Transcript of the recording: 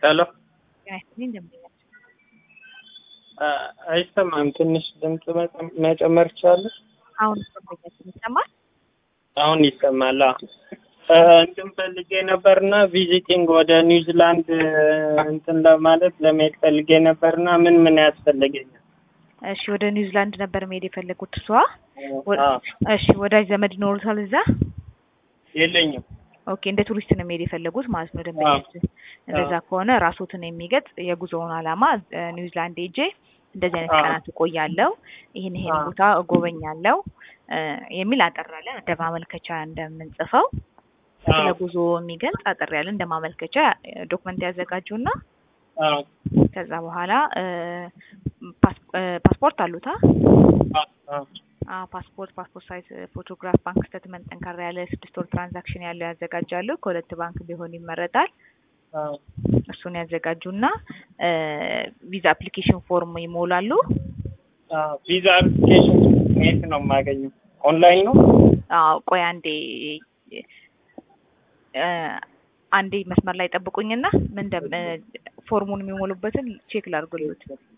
ሄሎ ጤና ይስጥልኝ ደንበኛችን አይሰማም። ትንሽ ድምፅ መጨ- መጨመር ይቻላል? አሁን ደንበኛችን ይሰማል? አሁን ይሰማል። አዎ። እ እንትን ፈልጌ ነበርና ቪዚቲንግ ወደ ኒውዚላንድ እንትን ለማለት ለመሄድ ፈልጌ ነበርና ምን ምን ያስፈልገኛል? እሺ ወደ ኒውዚላንድ ነበር መሄድ የፈለጉት እሷ? ወ- አዎ። እሺ ወዳጅ ዘመድ ይኖሩታል እዛ? የለኝም። ኦኬ እንደ ቱሪስት ነው መሄድ የፈለጉት ማለት ነው ደንበኛችን። እንደዛ ከሆነ ራስዎትን የሚገልጽ የጉዞውን ዓላማ እ ኒውዚላንድ ሄጄ እንደዚህ አይነት አዎ። ቀናት እቆያለሁ፣ ይህን ይህን አዎ። ቦታ እጎበኛለሁ እ የሚል አጠር ያለ እንደ ማመልከቻ እንደምንጽፈው ስለ አዎ። ጉዞ የሚገልጽ አጠር ያለ እንደ ማመልከቻ ዶክመንት ያዘጋጁና አዎ። ከዛ በኋላ እ ፓስ- እ ፓስፖርት አሉታ? አዎ። አዎ። አዎ ፓስፖርት፣ ፓስፖርት ሳይዝ ፎቶግራፍ፣ ባንክ ስቴትመንት ጠንካራ ያለ ስድስት ወር ትራንዛክሽን ያለው ያዘጋጃሉ። ከሁለት ባንክ ቢሆን ይመረጣል። አዎ። እሱን ያዘጋጁና እ ቪዛ አፕሊኬሽን ፎርም ይሞላሉ። አዎ። ቪዛ አፕሊኬሽን የት ነው የማገኘው? ኦንላይን ነው? አዎ ቆይ አንዴ እ አንዴ መስመር ላይ ጠብቁኝና ምን እንደም እ ፎርሙን የሚሞሉበትን ቼክ ላድርግልዎት።